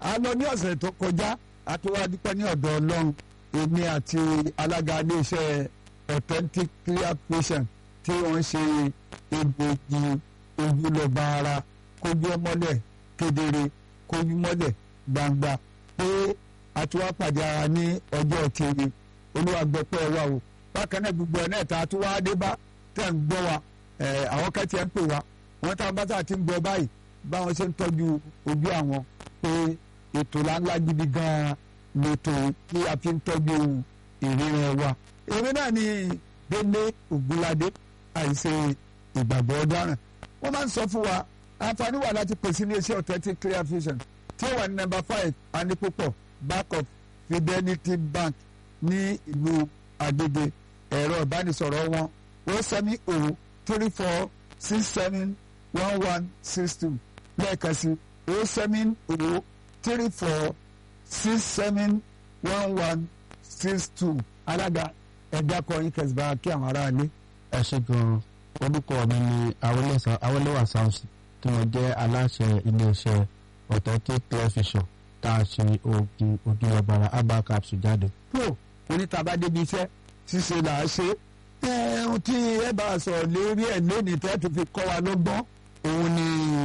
a lọ ní ọ̀sẹ̀ tó kọjá a tó wá dúpẹ́ ní ọ̀dọ̀ ọlọ́run èmi àti alága iléeṣẹ́ authentic clear patient tí wọ́n ṣe egbògi ojúlọ́ba ara kójú ọmọlẹ̀ kedere kójú mọ́lẹ̀ gbangba pé a ti wá pàdé ara ní ọjọ́ kiri olúwàgbẹ́pẹ́ wa o bákan náà gbogbo ẹ̀ náà tá a tún wá dé bá tẹ̀ ń gbọ́ wa àwọn kẹ́tì ẹ̀ ń pè wá wọ́n tá a bá tá a ti ń gbọ́ báyìí báwọn ṣe ń tọ́jú ojú àwọn pé ètò ńláńlá gidi gan-an lètò kí a fi ń tọ́jú ìríran wa. èmi náà ni délé ògúnládé àìṣe ìgbàgbọ́ ọ̀daràn wọ́n máa ń sọ fún wa àǹfààní wà láti pèsè ní iṣẹ́ authentic clear vision tí ó wà ní nọ́mbà five anipopo back of fidelity bank ní ìlú agége ẹ̀rọ ìbánisọ̀rọ̀ wọn ó sẹ́mi o three four six seven one one six two lẹ́ẹ̀kan sí o seven o three four six seven one one six two alága ẹ̀dá kọrin kẹsìbá kí àwọn aráàlú. ẹ ṣe gan-an orúkọ mi ni awolẹ́wà samson tí mo jẹ́ aláṣẹ iléeṣẹ́ authentic television tá a ṣe oògùn ojúlọ́bara herbal capsule jáde. tó onítàbá débi iṣẹ́ ṣíṣe là á ṣe ẹ̀hún tí ẹ bá sọ lérí ẹ̀ lónìí tẹ́ tó fi kọ́ wa lọ́gbọ́n òun ni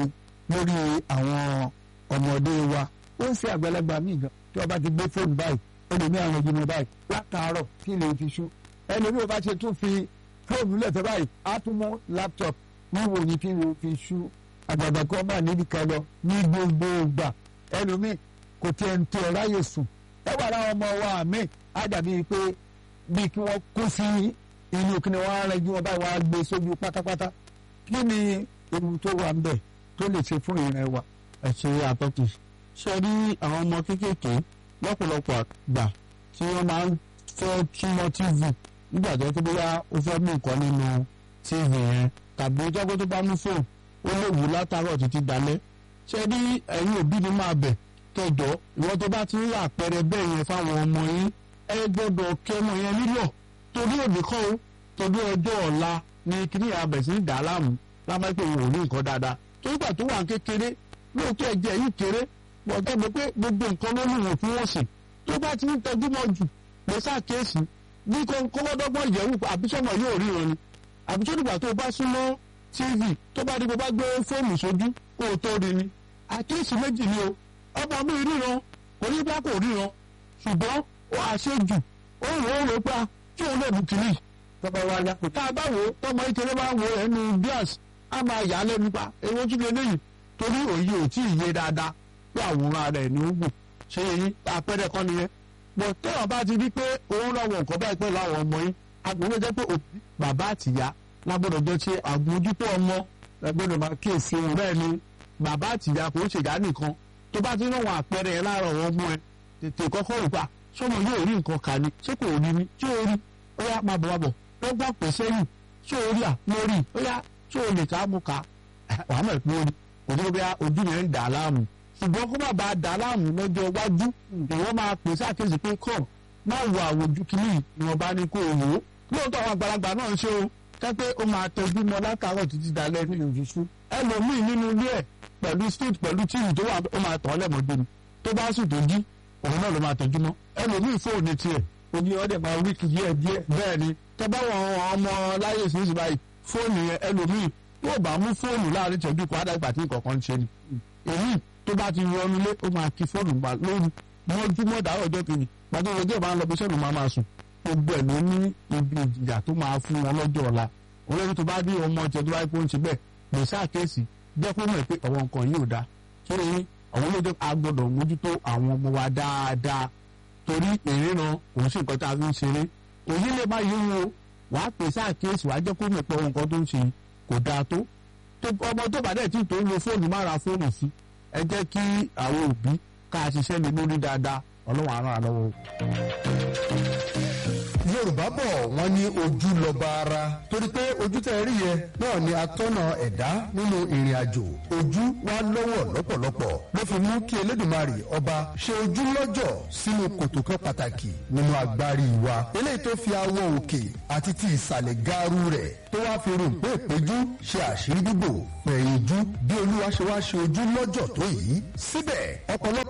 lórí àwọn ọmọdé wa ó ń ṣe àgbàlagbà míì gan tí wọ́n bá ti gbé fóònù báyìí ó lè ní àwọn ìgbìmọ̀ báyìí látàárọ̀ kí lè fi ṣú ẹlòmíì ò bá ṣe tún fi fóònù lẹ́tọ̀ báyìí á tún mú láptọ̀pù wíwo ni kí lè fi ṣú àgbàgbà kan máa níbi kan lọ ní gbogbo ìgbà ẹlòmíì kò tiẹ̀ ń tẹ ọ ráyè sùn ẹ wà láwọn ọmọ wa àmì á dàbí pé bíi kí wọ́n kó sí inú kí ni wọ́n á rẹ́jú wọn báyìí wọ́n á gbé sójú pátápátá kí ni ewu tó wà ń bẹ̀ tó lè ṣe fún ìrìn wa. ẹ ṣe àtọ́kì ṣe rí àwọn ọmọ kéékèèké lọ́pọ̀lọpọ̀ àgbà tí wọ́n máa ń fẹ́ túmọ̀ tv nígbà tó kí bóyá ó fẹ́ mú nǹkan nínú tv yẹn tàbí jọ́gbó tó bá mú fóònù ó lè wù látàárọ̀ títí dalẹ́ ṣe rí ẹ̀yin òbí ni máa bẹ̀ kẹjọ ìwọ tó bá ti ń rà àpẹẹrẹ bẹ́ẹ̀ yẹn fáwọn ọmọ yín ẹ gbọ́dọ̀ kí ọmọ yẹn nílọ̀ torí òbí kọ́ o torí ọjọ́ ọ̀la ni kíní abẹ̀ sí dà á láàmú lábẹ́ pé òun ò ní nǹkan dáadáa torí gbà tó wà kékeré lóòótọ́ ẹ̀jẹ̀ yìí kéré wọ́n tẹ́gbẹ́ pé gbogbo nǹkan ló lù wọ́n fún wọn sí tó bá ti ń tọ́jú mọ́ jù lọ sáàkéèsì ní kọ́kọ́dọ́gbọ́n ìyẹ̀wò àbísọ́mọ yóò ríran ni àbísọ́dùgbà tó bá súnmọ́ tv tó bá di bó bá gbé fóònù sójú kó o tó rí ni àkéèsì méjì ni o ọmọ mi ríran kò ní bá kò ríran ṣùgbọ́n ó àṣejù ó rò ó rò pa tí òun lè mú kiri tọ́ba wa yá kò tá a bá wò ó tọmọ ìkéré bá ń wo ẹnu bíàs á máa yà á lẹ́nu pa èwo tún lè léyìí torí òye ò tí ì yé dáadáa pé àwòrán rẹ̀ ní ó gùn ṣé yẹn àpẹẹrẹ kan nìyẹn bọ̀ tẹ́wọ̀n bá ti rí pé òun lọ́wọ́ nǹkan báyìí pẹ̀lú àwọn ọmọ yín agbóhùn jẹ́ pé òbí bàbá àtìyá lágbọ́dọ̀ jọ ṣe àgbójútó ọmọ ẹgbẹ́ni máa kíyèsí wọn. bẹ́ẹ̀ ni bàbá àtìyá kò ń ṣèyá nìkan tó bá ti ń rán àpẹẹrẹ yẹn láàárọ̀ wọn mú ẹ tètè kọ́kọ́ rò pa sọmọ yóò rí nǹkan kà ní ṣé kò rí ni ṣé o rí ó yá máa bọ̀ wá bọ̀ ó gbà pé sẹ́yìn ṣé o rí à mo rí ó yá ṣé o lè ká mo kà wàá mọ̀ pé o rí kò tó bí ojú yẹn ń dà á láàmú ṣùgbọ́n kó má bàa dà á láàmú lọ́jọ́ iwájú ìwọ́n máa pè sákèsì pé kọ́ má wo àwòjú kìíní ìwọ̀n bá ní kó o wò ó lóòótọ́ àwọn àgbàlagbà náà ń ṣe o kẹ́pẹ́ ó máa tọ́jú mọ́ látàárọ̀ títí dalẹ́ nínú ìfisú ẹlòmíì nínú ilé ẹ̀ pẹ̀lú street pẹ̀lú tíìmù tó wà ó máa tàn án lẹ́mọ̀ọ́dé ni tó bá sùn tó jí òun náà ló máa tọ́jú mọ́ ẹlòmíì fóònù tiẹ̀ òní ọdẹ máa wí kì í díẹ̀ díẹ̀. bẹ́ẹ̀ ni tọ́ba wọn ọmọ láyé ìsinyìí báyìí fóònù yẹn ẹlòmíì yóò bá mú fóònù láàrin ìtọ́jú kan àdàgbà tí nǹkan kan ń ṣe ni èyí tó bá ti wọnú lé ó máa kí fóònù gbà lóru mọ́júmọ́ dàrọ̀ ọjọ́ kejì pàtó ọjọ́ ìbá ń lọ bí sẹ́nu máa máa sùn gbogbo ẹ̀ ló ní ibi ìjìyà tó máa fún wọn lọ́jọ́ ọ̀la olórí tó bá dé ọmọ ọjọ́ tó bá yẹ kó ń ṣe bẹ́ẹ̀ lè ṣàkíyèsí jẹ́ kó mọ̀ pé àwọn nǹkan yìí ò dáa kí ni àwọn olóòjọ́ a gbọ́dọ̀ mójútó àwọn ọmọ wa dáadáa torí ìríran òun sì nǹkan tá a fi ń ṣeré òyìn lè má yé wo wàá pè ṣàkíyèsí wàá jẹ́ kó mọ̀ pé àwọn nǹkan tó ń ṣe kò dáa tó ọmọ tó bá dẹ̀ tí tó ń lo fóònù má ra fóònù sí ẹ jẹ́ kí àwọn òbí ká ṣiṣẹ́ lé lórí dáadáa ọlọ́run á ràn án lọ́wọ́. yorùbá bọ̀ wọ́n ní ojú lọ́ba ara torí pé ojú tẹ́ ẹ rí yẹn náà ni atọ́nà ẹ̀dá nínú ìrìn àjò ojú wa lọ́wọ́ lọ́pọ̀lọpọ̀ ló fi mú kí elédùnmarè ọba ṣe ojú lọ́jọ̀ sínú kòtò kan pàtàkì nínú agbárí wa eléyìí tó fi awọ òkè àti ti ìsàlẹ̀ gaaru rẹ̀ tó wá fi rò pé ìpéjú ṣe àṣírí bíbò pẹ̀yìnjú bí olúwa ṣe wá ṣe ojú lọ́jọ̀ tó yìí síbẹ̀ ọ̀pọ̀lọpọ̀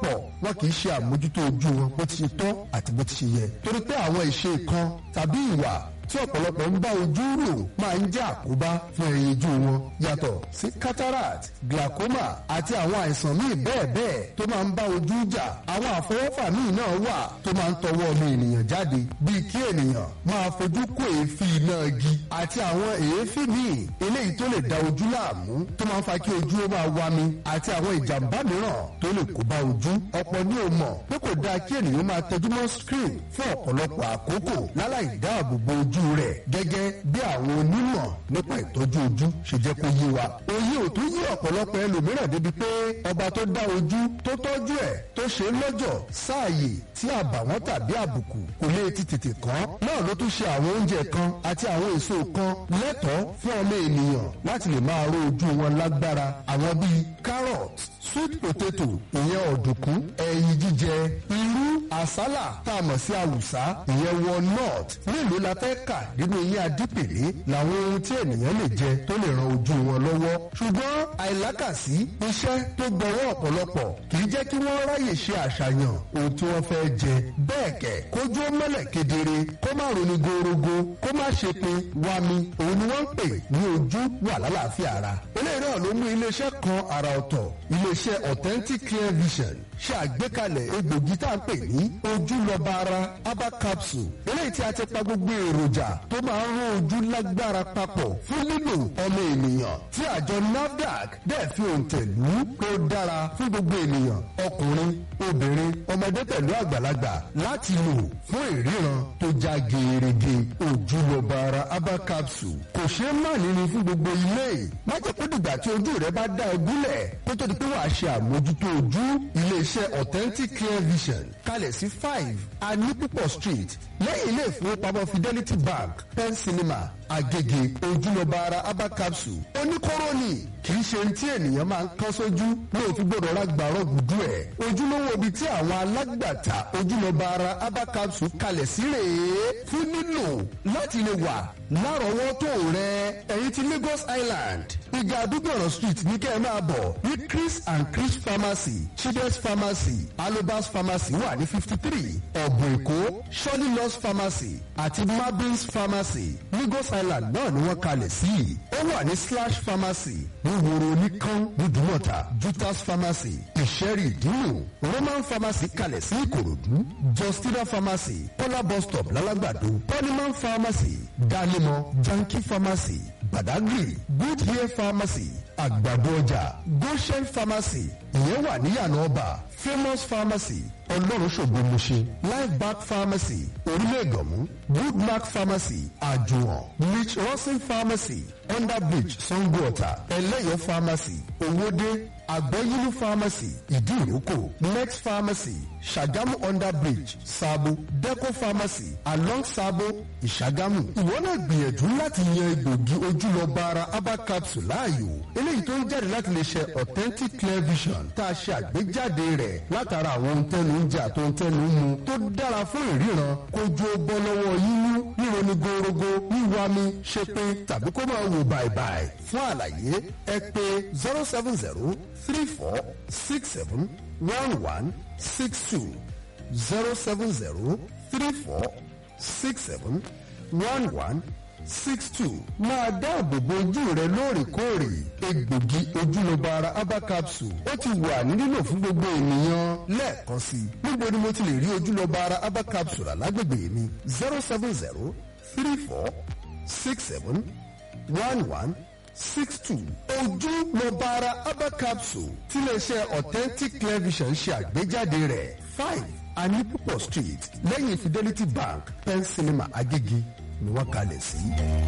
wọn kì í ṣe àmójútó ojú wọn bó ti ṣe tọ́ àti bó ti ṣe yẹ torí pé àwọn ìṣe kan tàbí ìwà tí ọ̀pọ̀lọpọ̀ ń bá ojú rò máa ń jẹ́ àkóbá fún ẹyin ojú wọn yàtọ̀ sí cataract glaucoma àti àwọn àìsàn míì bẹ́ẹ̀ bẹ́ẹ̀ tó máa ń bá ojú jà àwọn àfọwọ́fà míì náà wà tó máa ń tọwọ́ ọmọ ènìyàn jáde bíi kí ènìyàn máa fojú kó èéfín iná igi àti àwọn èéfín míì eléyìí tó lè da ojú láàmú tó máa ń fa kí ojú ó máa wami àti àwọn ìjàmbá mìíràn tó lè kó bá ojú ọ̀pọ̀ ní o mọ̀ pé kò dáa kí ènìyàn máa tẹjú mọ́ screen fún ọ̀pọ̀lọpọ̀ àkókò láláì dáàbò bo ojú rẹ̀ gẹ́gẹ́ bí àwọn onímọ̀ nípa ìtọ́jú ojú ṣe jẹ́ kó yé wa. òye ò tún yí ọ̀pọ̀lọpọ̀ ẹlòmíràn débi pé ọba tó dá ojú tó tọ́jú ẹ̀ tó ṣe é lọ́jọ̀ sáàyè tí àbàwọ́n tàbí àbùkù kò lè ti tètè kàn náà ló tún ṣe àwọn oúnjẹ kan àti àwọn èso kan lẹ́tọ̀ọ́ fún ọmọ ènìyàn láti lè máa ró ojú wọn lágbára àwọn bíi carrot sweet potato ìyẹn ọ̀dùnkún ẹyin jíjẹ irú àsálà tá a mọ̀ sí àwùsá ìyẹn walnut mélòó la fẹ́ kà nínú eyín adípèlé làwọn ohun tí ènìyàn lè jẹ tó lè ran ojú wọn lọ́wọ́ ṣùgbọ́n àìlákàsí iṣẹ́ tó gbọ́wọ́ ọ̀pọ̀lọpọ̀ kì í jẹ́ kí wọ́n ráyè ṣe àṣàyàn ohun tí wọ́n fẹ́ jẹ bẹ́ẹ̀ kẹ̀ kójú ó mọ́lẹ̀ kedere kó má roni gorogo kó má ṣe pé wami òun ni wọ́n ń pè ní ojú wà lálàáfíà ara eléyìí náà ló mú iléeṣẹ́ kan àrà ọ̀tọ̀ iléeṣẹ́ authentic clear vision ṣe àgbékalẹ̀ egbògi tá à ń pè ní ojúlọ́ba ara herbal capsule eléyìí tí a ti pa gbogbo èròjà tó máa ń rán ojú lágbára papọ̀ fún lílo ọmọ ènìyàn tí àjọ nafdac dẹ̀ fi òǹtẹ̀ lù ú pé ó dára fún gbogbo ènìyàn ọkùnrin obìnrin ọmọdé pẹ̀lú àgbàlagbà láti lò fún ìríran tó já gerege ojúlọ́ba ara herbal capsule kò ṣeé má níní fún gbogbo ilé má jẹ́ kó dìgbà tí ojú rẹ bá dá ẹ gúnlẹ̀ kó tó di pé wàá ṣe àmójútó ojú iléeṣẹ́ authentic clear vision kalẹ̀ sí five anipipo street lẹ́yìn ilé ìfowópamọ́ fidelity bank pen cinema agege ojúlọ́ba ara herbal capsule oníkóró ni kì í ṣe tí ènìyàn máa ń kán sójú lóò fi gbọdọ̀ ra gbàrọ̀ gùdú ẹ̀ ojúlówó ibi tí àwọn alágbàtà ojúlọ́ba ara herbal capsule kalẹ̀ sí rèé fún nílò láti lè wà lárọ̀ọ́wọ́tó rẹ ẹ̀yin ti Lagos Island ìgbà àdúgbòràn street ní kẹ́ ẹ máa bọ̀ ní Chris and Chris pharmacy Children's pharmacy Alobas pharmacy wà ní fifty three ọ̀bùn èkó Shirley Loss pharmacy àti Mabins pharmacy Lagos Island náà ni wọ́n kalẹ̀ sí ó wà ní slash pharmacy ní woro oníkan nídùúmọ̀tà Jutas pharmacy ìṣẹ́rì ìdínú Roman pharmacy kalẹ̀ sí Ìkòròdú Justina pharmacy Kọ́lá bus stop lálágbàdo Polyman pharmacy Dálímọ̀ Janki pharmacy Badagry Good Hair pharmacy àgbàdo ọjà Goshen pharmacy ìyẹn wà níyànà ọba Famous pharmacy ọlọ́run ṣògo mọ̀ṣẹ́ life back pharmacy orílẹ̀ ìgànmú good mark pharmacy àjùwọ̀n rich rosin pharmacy underbridge sangoota ẹlẹ́yọ̀ pharmacy owóde àgbẹ̀yìnú pharmacy ìdíròkò next pharmacy ṣàgámù underbridge sabo deco pharmacy along sabo ìṣàgámù ìwọ náà gbìyànjú láti yan egbògi ojúlọ́ba ara herbal capsule láàyò eléyìí tó ń jáde láti lè ṣe authentic clear vision tá a ṣe àgbéjáde rẹ̀ látara àwọn ohun tẹnu ń jẹ àti ohun tẹnu ń mu tó dára fún ìríran kojú ó bọ́ lọ́wọ́ yíyún ríro ní gorogo wíwá mi ṣe pé tàbí kó máa wò bàìbàì fún àlàyé ẹ pè zero seven zero three four six seven one one six two zero seven zero three four six seven one one six two máa dáàbò bo ojú rẹ lóòrèkóòrè egbògi ojúlọ́ba ara herbal capsule ó ti wà ní lílò fún gbogbo ènìyàn lẹ́ẹ̀kan sí i níbo ni mo ti lè rí ojúlọ́ba ara herbal capsule alágbègbè mi zero seven zero three four six seven one one six two ojúlọ́ba ara herbal capsule tí iléeṣẹ́ authentic television ṣe àgbéjáde rẹ̀ five anipopo street lẹ́yìn fidelity bank pen cinema agége ni wọ́n kalẹ̀ sí.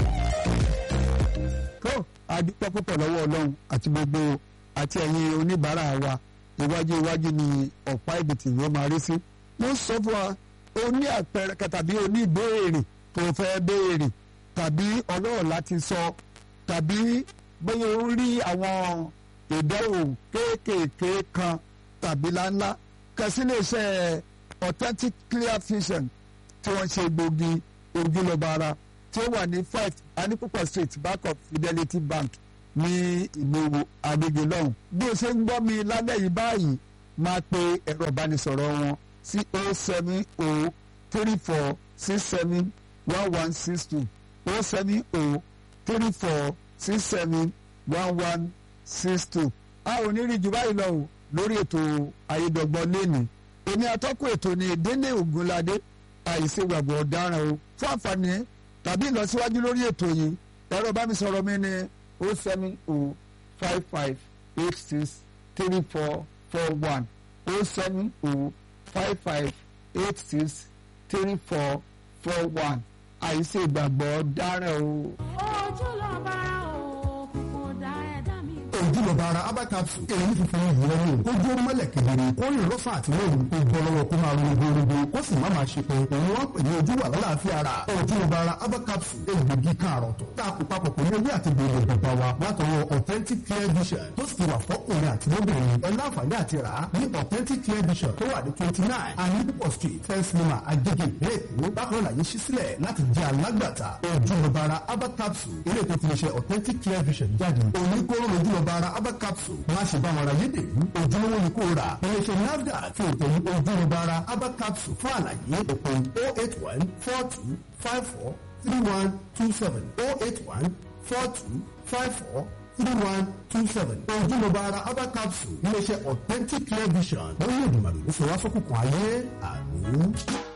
tó adúpẹ́ púpọ̀ lọ́wọ́ ọlọ́run àti gbogbo àti ẹ̀yin oníbàárà wa iwájú iwájú ni ọ̀pá ìbìtì yóò máa rí sí. mo sọ fún wa o ní àpẹẹrẹ tàbí o ní ìbéèrè tó fẹ́ béèrè tàbí ọlọ́rọ̀ láti sọ tàbí bóyá o rí àwọn ìdánwò kéékèèké kan tàbí láńlá kẹsí lè ṣe authentic clear vision tí wọ́n ṣe gbòógì ojúlọ́ba ara tí ó wà ní five anipopo street back of fidelity bank ní ìlú Agége lọ́hùn. bí o ṣe ń gbọ́ mi lálẹ́ yìí báyìí máa pe ẹ̀rọ ìbánisọ̀rọ̀ wọn sí o seven o three four six seven one one six two o seven o three four six seven one one six two a ò ní rí jù báyìí lọ o lórí ètò ayédọ̀gbọ́n lẹ́nìí èmi atọ́kùn ètò ní délé ògúnládé àìsègbàgbọ́ ọ̀daràn o fún àǹfààní tàbí ìlọsíwájú lórí ètò yìí ẹ̀rọ bá mi sọ̀rọ̀ mi ní o seven o five five eight six three four four one o seven o five five eight six three four four one àìsègbàgbọ́ ọ̀daràn o. ojú lọ bára òkú kò dá ẹ̀dá mi. ojúlọba ara abacapsu èyí funfun yìí lẹ́nu kó jó mọ́lẹ̀ kedere kó rìn lọ́sàn àti lóru kó bọ́ lọ́wọ́ kó máa ronú gbogbo kó sì má máa ṣe pé òun wọ́n pè ní ojú wà lálàáfíà ara ojúlọba ara abacapsu egbògi káàrọ̀ tó tá a kó papọ̀ pẹ̀lú ewé àti gbòòrò bàbá wa látọwọ́ authentic clear vision tó sì ti wà fọ́kùnrin àti lóbìnrin ẹ láǹfààní àti rà á ní authentic clear vision tó wà ní twenty nine anipo street fẹ́ńsìlímà agége ìpínlẹ̀ èkó bákan náà yìí ṣí sílẹ̀ láti jẹ́ alágbàtà ojúlọba ara abacapsu ilé tó ti lè ṣe authentic clear vision jáde oníkóró ojúlọba ara abacapsu má ṣe bá wọn ra yédèrú ojúlówó ni kò rà iléeṣẹ́ nafdac fi òtẹ̀ yí ojúlọba ara abacapsu fún àlàyé òpè oh eight one four two five four three one two seven oh eight one four two five four three one two seven ojúlọba ara abacapsu iléeṣẹ́ authentic clear vision lórí ìdùnnàdùn ló sọ wá sókùnkùn ayé àmì.